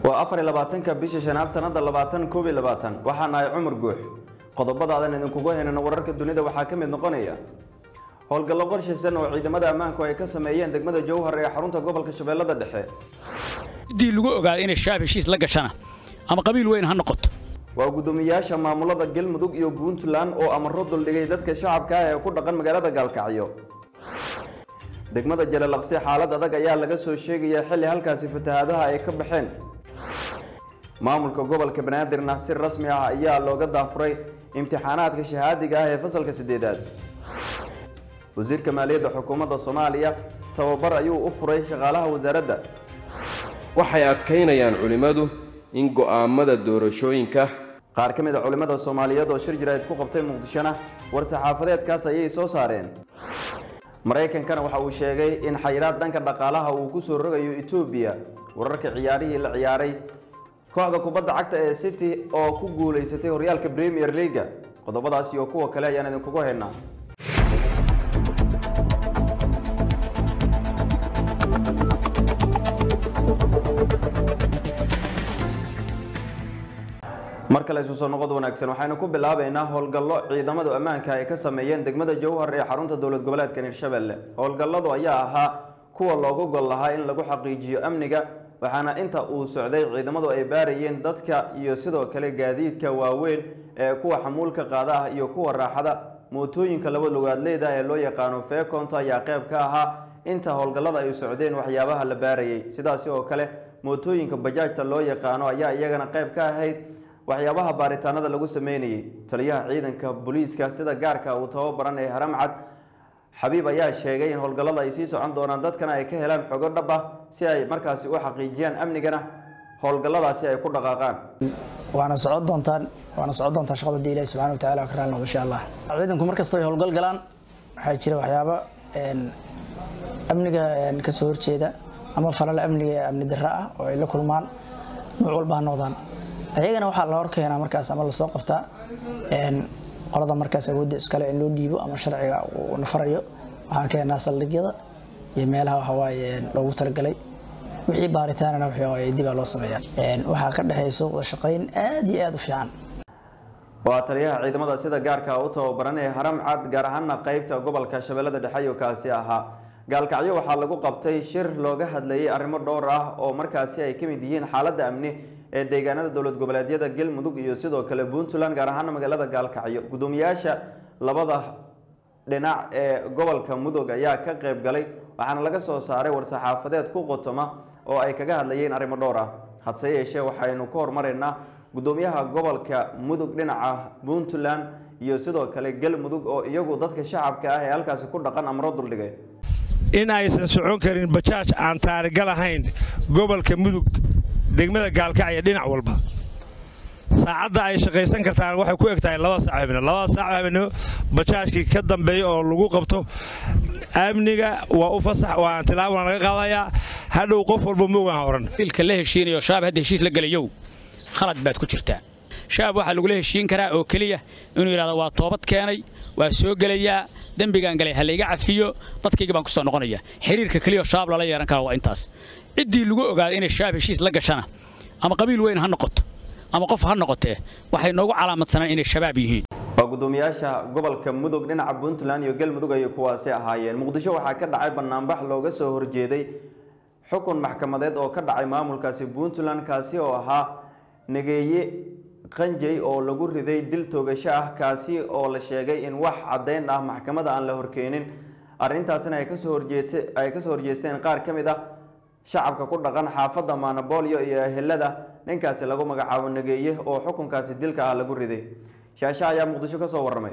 waa afar iyo labaatanka bisha shanaad sanada labaatan koob iyo labaatan waxaa nahay cumar guux qodobadaadan idinkugu haynana wararka dunida waxaa ka mid noqonaya howlgallo qorshaysan oo ciidamada ammaanku ay ka sameeyeen degmada jowhar ee xarunta gobolka shabeellada dhexe ciddii lagu ogaado inay shaab heshiis la gashana ama qabiil weyn ha noqoto waa guddoomiyaasha maamulada galmudug iyo puntland oo amaro duldhigay dadka shacabka ah ee ku dhaqan magaalada gaalkacyo degmada jalalaqsi xaalad adag ayaa laga soo sheegaya xilli halkaasi fatahaadaha ay ka baxeen maamulka gobolka banaadirna si rasmi ah ayaa looga daafuray imtixaanaadka shahaadiga ah ee fasalka sideedaad wasiirka maaliyadda xukuumadda soomaaliya tababar ayuu u furay shaqaalaha wasaaradda waxay adkaynayaan culimmadu in go'aamada doorashooyinka qaar ka mid a culimmada soomaaliyeed oo shir jirayd ku qabtay muqdishona war saxaafadeedkaas ayay soo saareen maraykankana waxa uu sheegay in xayiraad dhanka dhaqaalaha uu ku soo rogayo etoobiya wararka ciyaarihii la ciyaaray kooxda kubadda cagta ee city oo ku guulaysatay horyaalka premier leaga qodobadaasi iyo kuwa kale ayaan idinkugu haynaa mar kale isu soo noqod wanaagsan waxaynu ku bilaabaynaa howlgallo ciidamadu ammaanka ay ka sameeyeen degmada jowhar ee xarunta dowlad goboleedka hirshabelle howlgalladu ayaa ahaa kuwa loogu gol lahaa in lagu xaqiijiyo amniga waxaana inta uu socday ciidamadu ay baarayeen dadka iyo sidoo kale gaadiidka waaweyn ee kuwa xamuulka qaada ah iyo kuwa raaxada mootooyinka laba lugaadleyda ee loo yaqaano feekonta ayaa qayb ka ahaa inta howlgallada ay socdeen waxyaabaha la baarayay sidaasi oo kale mootooyinka bajaajta loo yaqaano ayaa iyagana qayb ka ahayd waxyaabaha baaritaanada lagu sameynayay taliyaha ciidanka booliiska sida gaarka uu tababaran ee haramcad xabiib ayaa sheegay in howlgallada ay sii socon doonaan dadkana ay ka helaan xogo dhab ah si ay markaasi u xaqiijiyaan amnigana howlgalladaasi ay ku dhaqaaqaan waana socon doontaan waana socon doontaa shaqada dii ilahi subxana wa tacala ka raali noqdo insha allah ciidanku markasta ay howlgal galaan waxaa jira waxyaabo amniga kasoo horjeeda ama falal amniga ee amni darra ah oo ay la kulmaan nooc walba ha noqdaan ayagana waxaa la horkeenaa markaas ama lasoo qabtaa qolada markaas awoodda iskale in loo dhiibo ama sharciga uu nafarayo waxaan keenaa saldhigyada iyo meelaha waxawaaye loogu talagalay wixii baaritaanana waxawaaye dibaa loo sameeyaa waxaa ka dhexayso wada shaqayn aad iyo aad u fiican waa taliyaha ciidamada sida gaarka u tababaran ee haram cad gaar ahaana qeybta gobolka shabeellada dhexe iyo kaasi ahaa gaalkacyo waxaa lagu qabtay shir looga hadlayay arrimo dhowr ah oo markaasi ay ka mid yihiin xaaladda amni ee deegaanada dowlad goboleedyada galmudug iyo sidoo kale puntland gaar ahaana magaalada gaalkacyo guddoomiyaasha labada dhinac ee gobolka mudug ayaa ka qayb galay waxaana laga soo saaray war-saxaafadeed ku qotoma oo ay kaga hadlayeen arrimo dhowr ah hadse yeeshee waxaynu ka hormaraynaa guddoomiyaha gobolka mudug dhinaca puntland iyo sidoo kale galmudug oo iyagu dadka shacabka ah ee halkaasi ku dhaqan amro duldhigay in aysan socon karin bajaaj aan taarigal ahayn gobolka mudug degmada gaalkacyo dhinac walba saacadda ay shaqaysan kartaan waxay ku eg tahay laba saac habeenimo labada saac habeenimo bajaajkii ka dambeeya oo lagu qabto amniga waa u fasax waa tilaabana laga qaadayaa hadhow qof walba moogaan horan wiilka la heshiinayo shaab hadda heshiis la gelayow khalad baad ku jirtaa shaab waxaa lagula heshiin karaa oo keliya inuu yidhahdo waa toobad keenay waa soo gelayaa dembigaan galay ha layga cafiyo dadkayga baan ku soo noqonaya xiriirka keliya shaab lala yeehan kara waa intaas ciddii lagu ogaado inay shaab heshiis la gashana ama qabiil weyn ha noqoto ama qof ha noqotee waxay noogu calaamadsanaan inay shabaab yihiin waa guddoomiyaasha gobolka mudug dhinaca puntland iyo galmudug ayay kuwaasi ahaayeen muqdisho waxaa ka dhacay banaanbax looga soo horjeeday xukun maxkamadeed oo ka dhacay maamulkaasi puntland kaasi oo ahaa nageeye qanjay oo lagu riday dil toogasho ah kaasi oo la sheegay in wax caddayn ah maxkamada aan la horkeenin arrintaasina ay kasoo horjeete ay kasoo horjeesteen qaar ka mid ah shacabka ku dhaqan xaafadda maanabolyo iyo ehelada ninkaasi lagu magacaabo nageeye oo xukunkaasi dilka ah lagu riday shaasha ayaa muqdisho ka soo warramay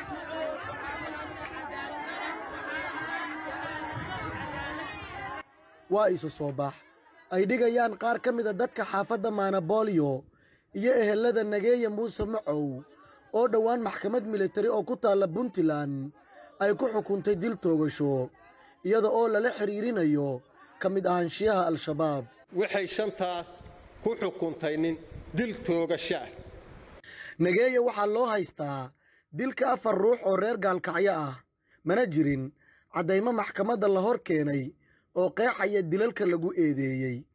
waa isu soo bax ay dhigayaan qaar ka mida dadka xaafadda maanabolyo iyo ehelada nageeye muuse macow oo dhowaan maxkamad militari oo ku taalla puntland ay ku xukuntay dil toogasho iyada oo lala xidhiirinayo ka mid ahaanshiyaha al-shabaab waxay shantaas ku xukuntay nin dil toogasho ah nageeye waxaa loo haystaa dilka afar ruux oo reer gaalkacyo ah mana jirin caddaymo maxkamadda la hor keenay oo qeexaya dilalka lagu eedeeyey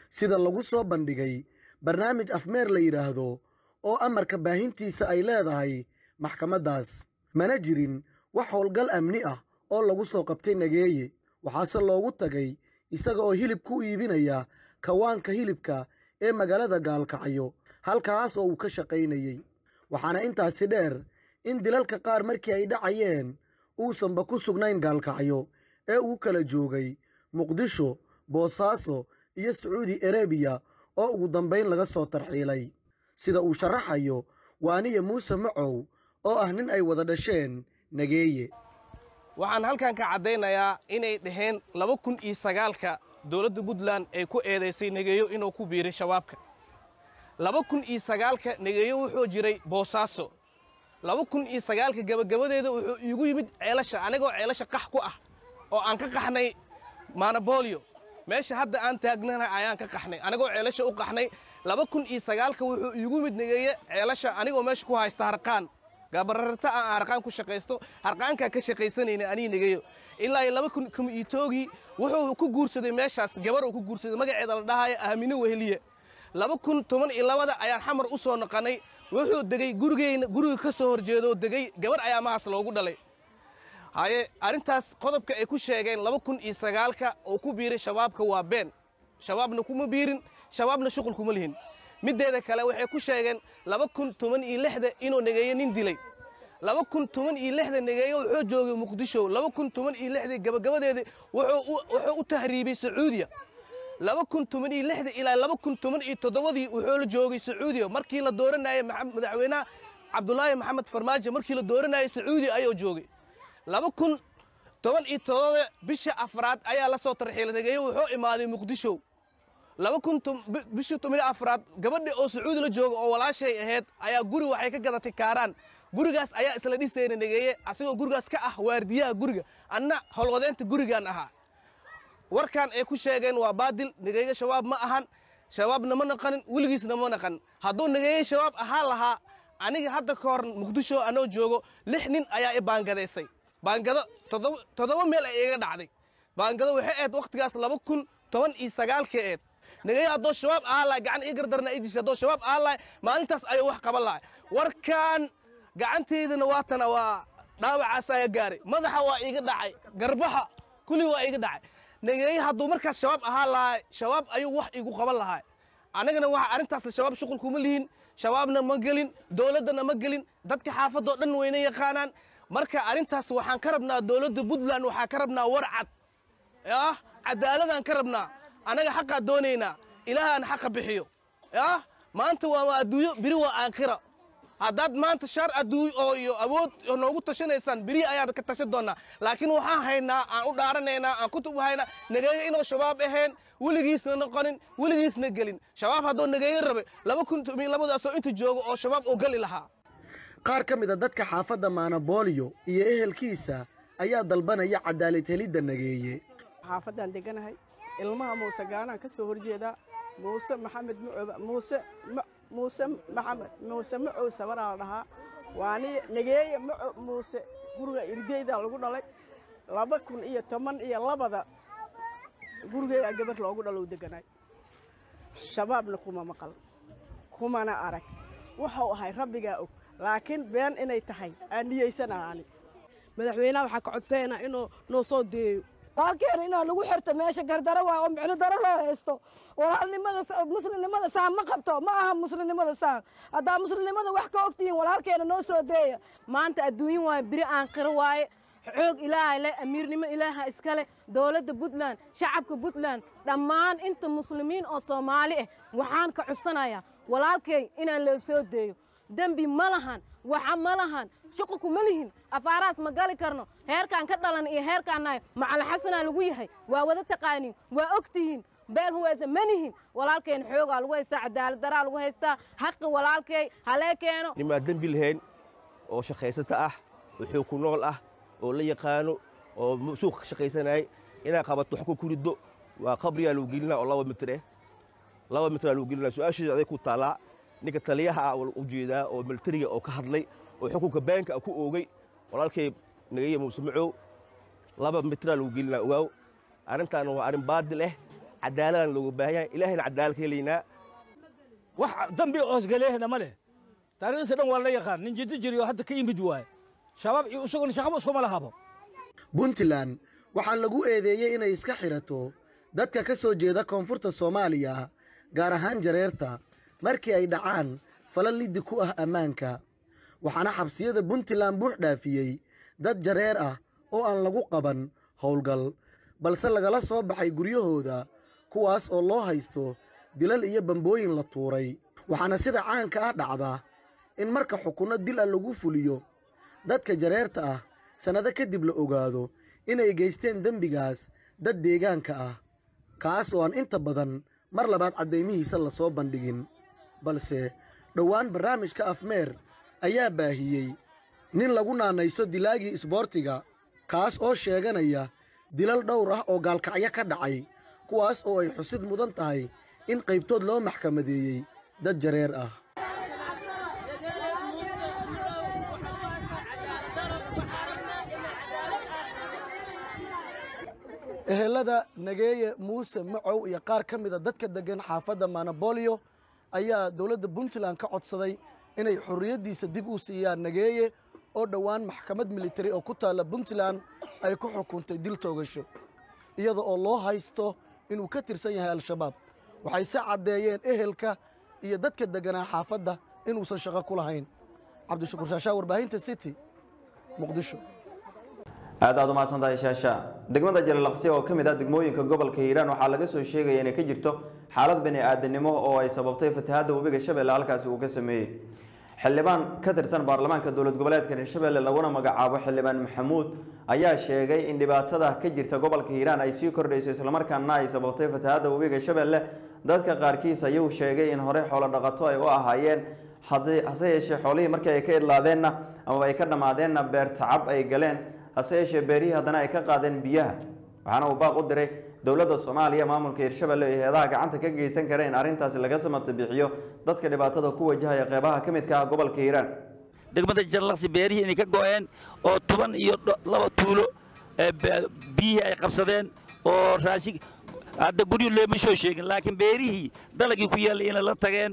sida lagu soo bandhigay barnaamij afmeer la yidhaahdo oo amarka baahintiisa ay leedahay maxkamaddaas mana jirin wax howlgal amni ah oo lagu soo qabtay nageeye waxaase loogu tagay isaga oo hilib ku iibinaya kawaanka hilibka ee magaalada gaalkacyo halkaas oo uu ka shaqaynayey waxaana intaasi dheer in dilalka qaar markii ay dhacayeen uusanba ku sugnayn gaalkacyo ee uu kala joogay muqdisho boosaaso iyo sacuudi arebiya oo ugu dambayn laga soo tarxiilay sida uu sharaxayo waaniya muuse macow oo ah nin ay wada dhasheen nageeye waxaan halkan ka caddaynayaa inay dhaheen laba kun iyo sagaalka dowladda puntland ay ku eedaysay negeeyo inuu ku biiray shabaabka laba kun iyo sagaalka negeeyo wuxuu jiray boosaaso laba kun iyo sagaalka gebagabadeeda wuxuu iigu yimid ceelasha anigoo ceelasha qax ku ah oo aan ka qaxnay maanabolio meesha hadda aan taagnana ayaan ka qaxnay anigoo ceelasha u qaxnay laba kun iyo sagaalka wuxuu iigu yimid negeeye ceelasha anigoo meesha ku haysta harqaan gabararta aan harqaan ku shaqaysto harqaankaa ka shaqaysanayna anii negeeyo ilaa iyo laba kun kuma iitoogii wuxuu ku guursaday meeshaas gabar uu ku guursaday magaceeda la dhahayo aamine weheliye laba kun toban iyo labada ayaan xamar u soo noqonnay wuxuu degey gurigeyna guriga ka soo horjeedoo degey gabar ayaa mahaas loogu dhalay haye arrintaas qodobka ay ku sheegeen laba kun iyo sagaalka oo ku biiray shabaabka waa been shabaabna kuma biirin shabaabna shuqul kuma lihin middeeda kale waxay ku sheegeen laba kun toban iyo lixda inuu negeeyo nin dilay laba kun toban iyo lixda negeeyo wuxuu joogay muqdisho laba kun toban iyo lixdii gabagabadeedii wuxuu u tahriibay sacuudiya laba kun toban iyo lixda ilaa laba kun toban iyo toddobadii wuxuu la joogay sacuudiya markii la dooranayay madaxweynaha cabdulaahi maxamed farmaajo markii la dooranayay sacuudiya ayuu joogay laba kun toban iyo toddoba bisha afraad ayaa la soo tarxiilay negeeyo wuxuu imaaday muqdisho laba kun bishii toban afraad gabadhi oo sacuudi la jooga oo walaashay ahayd ayaa guri waxay ka gadatay kaaraan gurigaas ayaa isla dhisayna negeeye asigoo gurigaas ka ah waardiyaha guriga anna howlwadeynta gurigaan ahaa warkan ay ku sheegeen waa baadil negeeye shabaab ma ahan shabaabna ma naqanin weligiisna ma naqanin hadduu negeeye shabaab ahaan lahaa aniga hadda ka hor muqdisho anoo joogo lix nin ayaa i baangadaysay baangado toddoba meel ay iga dhacday baangado waxay ahayd wakhtigaas laba kun toban iyo sagaalkii eed negeeye haddoo shabaab ahaan lahay gacan ii gardarna ii dishay haddoo shabaab ahaan lahay maalintaas ayuu wax qaban lahay warkan gacanteydana waatana waa dhaawacaas ayaa gaaray madaxa waa iiga dhacay garbaha kulli waa iiga dhacay negeeye hadduu markaas shabaab ahaan lahay shabaab ayuu wax iigu qaban lahay annagana waxa arrintaasna shabaab shuqul kuma lihin shabaabna ma gelin dowladdana ma gelin dadka xaafadoo dhan wayna yaqaanaan marka arrintaas waxaan ka rabnaa dowladda puntland waxaan ka rabnaa war cad yah cadaaladaan ka rabnaa annaga xaqaa doonaynaa ilaahaan xaqa bixiyo yah maanta waa adduunyo biri waa aakhira haddaad maanta shaar adduuny oo iyo awood noogu tashanaysaan beri ayaad ka tashan doonnaa laakiin waxaan haynaa aan u dhaaranaynaa aan kutub haynaa negeeyo inuu shabaab ahayn weligiisna noqonin weligiisna gelin shabaab hadduu negeeyo rabe laba kun tomiyo labadaasoo inta joogo oo shabaab uu gali lahaa qaar ka mid a dadka xaafadda maanabooliyo iyo ehelkiisa ayaa dalbanaya cadaalad helidda nageeye xaafaddaan deganahay ilmaha muuse gaanaan ka soo horjeedaa muuse maxamed mucooba muuse muuse maxamed muuse macow sabaraa la dhahaa waani negeeye maco muuse guriga irdeydaa lagu dhalay laba kun iyo toban iyo labada gurigeedaa gabar loogu dhalow deganaay shabaabna kuma maqal kumana arag wuxuu ahay rabbigaa og laakiin been inay tahay aan niyeysanaani madaxweynaha waxaa ka codsanayna inuu noo soo deeyo walaalkeena inaa lagu xirto meesha gardaro waa oo micno daro loo haysto walaalnimada muslimnimada saa ma qabto ma aha muslimnimada saa haddaa muslimnimada wax ka ogtihiin walaalkeena noo soo deeya maanta adduunyo waaye biri aan qiro waaye xoog ilaahay leh amiirnimo ilaaha iskale dowladda puntland shacabka puntland dhammaan inta muslimiin oo soomaali ah waxaan ka codsanayaa walaalkay inaan loo soo deeyo dembi ma lahan waxa ma lahan shuqulku ma lihin afaaraas ma gali karno heerkaan ka dhalan iyo heerkaan nahay macala xasanaa lagu yahay waa wada taqaaniin waa og tihiin been huweysa ma nihin walaalkeen xoogaa lagu haystaa cadaalad daraa lagu haystaa xaqi walaalkay halee keeno nimaa dembi lahayn oo shaqaysata ah oo xoog ku nool ah oo la yaqaano oo suuqa ka shaqaysanayay inaad qabato wax ku kuriddo waa qabriyaa lagu gelinaa oo laba mitir eh laba mitraa lagu gelinaa su-aasheeda aday ku taallaa ninka taliyaha ah u jeedaa oo militariga oo ka hadlay oo xukunka beenka ku oogay walaalkay nagaya muuse macow laba mitraa lagu gelinaa ogaaw arrintaana waa arrin baadil ah cadaaladaan looga baahan yahay ilaahayna cadaalad ka helaynaa wax dambi hoosgaleehna ma leh taariikhdiisa dhan waa la yaqaan nin jiddo jiriyo hadda ka yimid waaye shabaab iyo isaguna shaqaba iskuma lahabo puntland waxaa lagu eedeeyey inay iska xidhato dadka ka soo jeeda koonfurta soomaaliya gaar ahaan jareerta markii ay dhacaan fala liddi ku ah ammaanka waxaana xabsiyada puntland buux dhaafiyey dad jareer ah oo aan lagu qaban howlgal balse lagala soo baxay guryahooda kuwaas oo loo haysto dilal iyo bambooyin la tuuray waxaana sida caanka ah dhacda in marka xukunno dil ah lagu fuliyo dadka jareerta ah sannado kadib la ogaado inay geysteen dembigaas dad deegaanka ah kaas oo aan inta badan mar labaad caddaymihiisa la soo bandhigin balse dhowaan barnaamijka afmeer ayaa baahiyey nin lagu naanayso dilaagii isboortiga kaas oo sheeganaya dilal dhowr ah oo gaalkacyo ka dhacay kuwaas oo ay xusid mudan tahay in qaybtood loo maxkamadeeyey dad jareer ah ehelada nageeye muuse macow iyo qaar ka mida dadka deggan xaafadda manabolio ayaa dowladda puntland ka codsaday inay xorriyaddiisa dib u siiyaan nageeye oo dhowaan maxkamad militari oo ku taalla puntland ay ku xukuntay dil toogasho iyada oo loo haysto inuu ka tirsan yahay al-shabaab waxay se caddeeyeen ehelka iyo dadka degganaa xaafadda inuusan shaqo ku lahayn cabdishakuur shaashaa warbaahinta city muqdisho aad aad u mahadsantahay shaasha degmada jalalaqsi oo ka mid ah degmooyinka gobolka hiiraan waxaa laga soo sheegaya inay ka jirto xaalad bani aadanimo oo ay sababtay fatahaadda webiga shabeelle halkaasi uu ka sameeyey xildhibaan ka tirsan baarlamaanka dowlad goboleedka hirshabelle laguna magacaabo xildhibaan maxamuud ayaa sheegay in dhibaatada ka jirta gobolka hiiraan ay sii kordhayso islamarkaana ay sababtay fatahaadda webiga shabeelle dadka qaarkiis ayuu sheegay in hore xoolo dhaqato ay u ahaayeen hase yeeshee xoolihii markii ay ka idlaadeenna amaba ay ka dhammaadeenna beer tacab ay galeen hase yeeshee beerihii haddana ay ka qaadeen biyaha waxaana uu baaq u diray dowladda soomaaliya maamulka hirshabelle iyo heedaha gacanta ka geysan kara in arrintaasi laga samata bixiyo dadka dhibaatada ku wajahaya qeybaha ka midka ah gobolka hiiraan degmada jarlaqsi beerihii inay ka go-een oo toban iyo laba tuulo biyihii ay qabsadeen oo raashin hadda guryo looma soo sheegin laakiin beerihii dalagii ku yaallay inay la tageen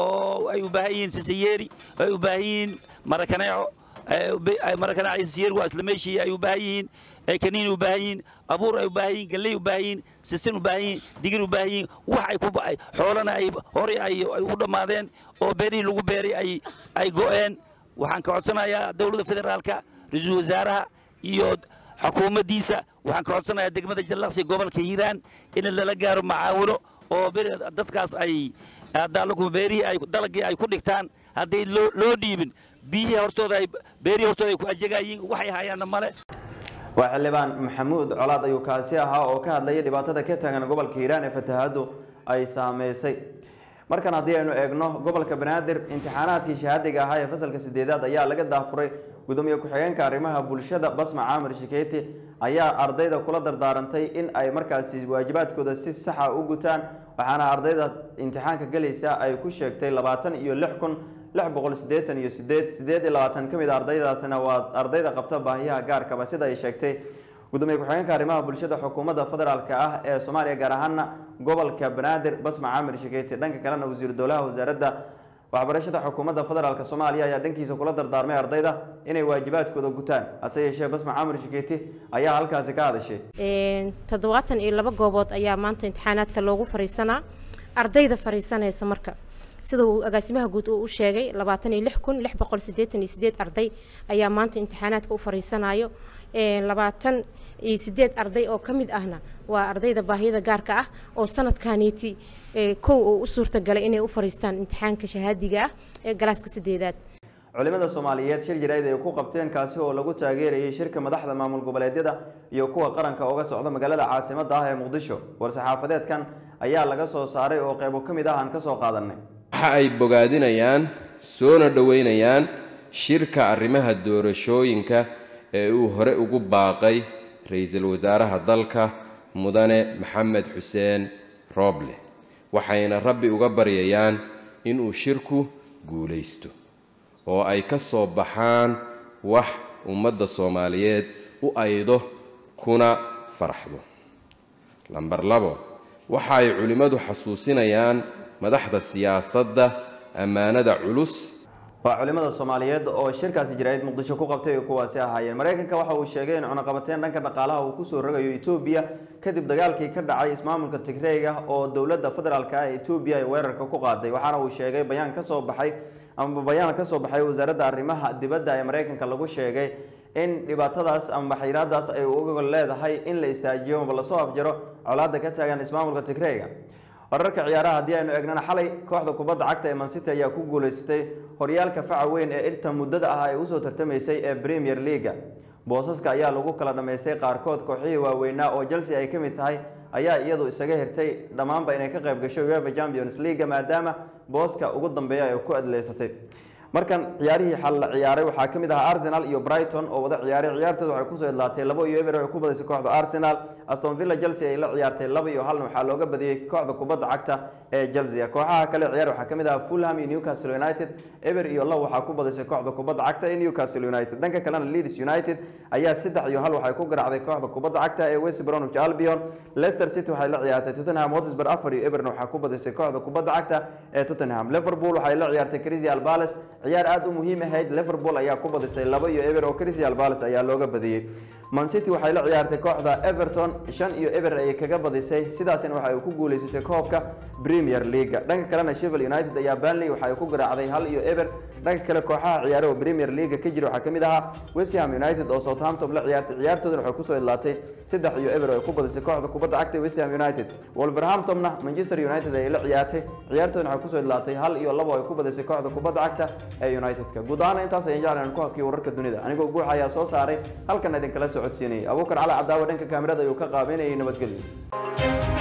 oo ay u baahan yihiin sisayeeri ay u baahan yihiin marakaneeco marakaneeco sisayeeri waa isla meeshii ay u baahan yihiin kaniin u baahan yihiin abuur ay u baahan yihiin galley u baahan yihiin sisin u baahan yihiin digir u baahan yihiin wax ay ku xoolana ay horey ay u dhammaadeen oo beerihii lagu beeray ay ay go'een waxaan ka codsanayaa dowladda federaalka ra-iisul wasaaraha iyo xukuumaddiisa waxaan ka codsanayaa degmada jallaqsi gobolka hiiraan in lala gaaro macaawino oo dadkaas ay daalaku beerihii ay dalagii ay ku dhigtaan hadday loo dhiibin biyihii hortooda ay beerihii hortooda ay ku ajagayiin waxay hayaanna male waa xildhibaan maxamuud colaad ayuu kaasi ahaa oo ka hadlayay dhibaatada ka taagan gobolka hiiraan ee fatahaaddu ay saameysay markan haddii aynu eegno gobolka banaadir imtixaanaadkii shahaadiga ahaa ee fasalka sideedaad ayaa laga daafuray gudoomiye ku-xigeenka arrimaha bulshada basma caamir shikeeti ayaa ardayda kula dardaarantay in ay markaasi waajibaadkooda si saxa u gutaan waxaana ardayda imtixaanka gelaysa ay ku sheegtay labaatan iyo lix kun lix boqol siddeetan iyo sideed sideed iyo labaatan ka mid a ardaydaasina waa ardayda qabta baahiyaha gaarkaba sida ay sheegtay gudoomiye ku-xigeenka arrimaha bulshada xukuumadda federaalk ah ee soomaaliya gaar ahaana gobolka banaadir basma caamir shikeeti dhanka kalena wasiiru dowlaha wasaaradda waxbarashada xukuumadda federaalk soomaaliya ayaa dhankiisa kula dardaarmay ardayda inay waajibaadkooda gutaan hase yeeshee basma caamir shikeeti ayaa halkaasi ka hadashay toddobaatan iyo laba goobood ayaa maanta imtixaanaadka loogu fariisanaa ardayda fariisanaysa marka sida uu agaasimaha guud uu u sheegay labaatan iyo lix kun lix boqol siddeetan iyo sideed arday ayaa maanta imtixaanaadka u fariisanayo labaatan iyo sideed arday oo ka mid ahna waa ardayda baahiyada gaarka ah oo sanadkaaniiti kow oo u suurtagalay inay u fariistaan imtixaanka shahaadiga ah ee galaaska sideedaad culimada soomaaliyeed shir jarayd ay ku qabteen kaasi oo lagu taageerayay shirka madaxda maamul goboleedyada iyo kuwa qaranka uga socda magaalada caasimada ah ee muqdisho war-saxaafadeedkan ayaa laga soo saaray oo qeybo ka mid ah aan ka soo qaadanay waxa ay bogaadinayaan soona dhoweynayaan shirka arrimaha doorashooyinka ee uu hore ugu baaqay ra-iisul wasaaraha dalka mudane maxamed xuseen rooble waxayna rabbi uga baryayaan inuu shirku guulaysto oo ay ka soo baxaan wax ummadda soomaaliyeed u aydo kuna faraxdo lambar labo waxa ay culimmadu xasuusinayaan madaxda siyaasadda ammaanada culus waa culimada soomaaliyeed oo shirkaasi jaraa'id muqdisho ku qabtay ay kuwaasi ahaayeen maraykanka waxa uu sheegay in cunaqabateyn dhanka dhaqaalaha uu kusoo rogayo etoobiya kadib dagaalkii ka dhacay ismaamulka tigreega oo dowladda federaalk ah ee etoobiya ay weerarka ku qaaday waxaana uu sheegay bayaan ka soo baxay ama bayaan ka soo baxay wasaaradda arrimaha dibadda ee maraykanka lagu sheegay in dhibaatadaas ama xayiraadaas ay uga leedahay in la istaajiyo maba lasoo afjaro colaadda ka taagan ismaamulka tigreega wararka ciyaaraha haddii aynu eegnana xalay kooxda kubadda cagta ee mancity ayaa ku guuleysatay horyaalka faca weyn ee inta muddada ah ay usoo tartamaysay ee premier leaga boosaska ayaa lagu kala dhammaystay qaarkood kooxihii waaweynaa oo chelsea ay ka mid tahay ayaa iyadu isaga hirtay dhammaanba inay ka qayb gasho uefa champions leaga maadaama booska ugu dambeeya ay ku adleysatay markan ciyaarihii xal la ciyaaray waxaa ka mid ahaa arsenal iyo brighton oo wada ciyaaray ciyaartooda waxay kusoo idlaatay labo iyo eber waxay ku badisay kooxda arsenal aston villa chelsea ay la ciyaartay laba iyo halna waxaa looga badiyey kooxda kubadda cagta ee chelsea kooxaha kale ciyaar waxaa ka mid ahaa fulham iyo newcastle united eber iyo low waxaa ku badisay kooxda kubadda cagta ee newcastle united dhanka kalena leeds united ayaa saddex iyo hal waxay ku garaacday kooxda kubadda cagta ee west bromwich albion leicester city waxay la ciyaartay tottenham hotspur afar iyo eberna waxaa ku badisay kooxda kubadda cagta ee tottenham liverpool waxay la ciyaartay crystal palace ciyaar aad u muhiim ahayd liverpool ayaa ku badisay laba iyo eber oo crystal palace ayaa looga badiyey man city waxay la ciyaartay kooxda everton shan iyo eber ayay kaga badisay sidaasina waxa ay ku guuleysatay koobka premier leaga dhanka kalena sheffield united ayaa burnley waxa ay ku garaacday hal iyo eber dhanka kale kooxaha ciyaare oo premier leaga ka jira waxaa ka mid ahaa west ham united oo southampton la ciyaartay ciyaartoodana waxay kusoo idlaatay saddex iyo eber oo ay ku badisay kooxda kubadda cagta west ham united wolverhamptonna manchester united ayay la ciyaartay ciyaartoodana waxay kusoo idlaatay hal iyo labo ay ku badisay kooxda kubadda cagta ee united-ka guud ahaan intaas ayaan jeclan ku hakiyo wararka dunida anigoo guuxa ayaa soo saaray halkan idinkala socodsiinayay abuukar cali cadaawa dhanka kaamirada ayuu ka qaabeynayay nabadgelyo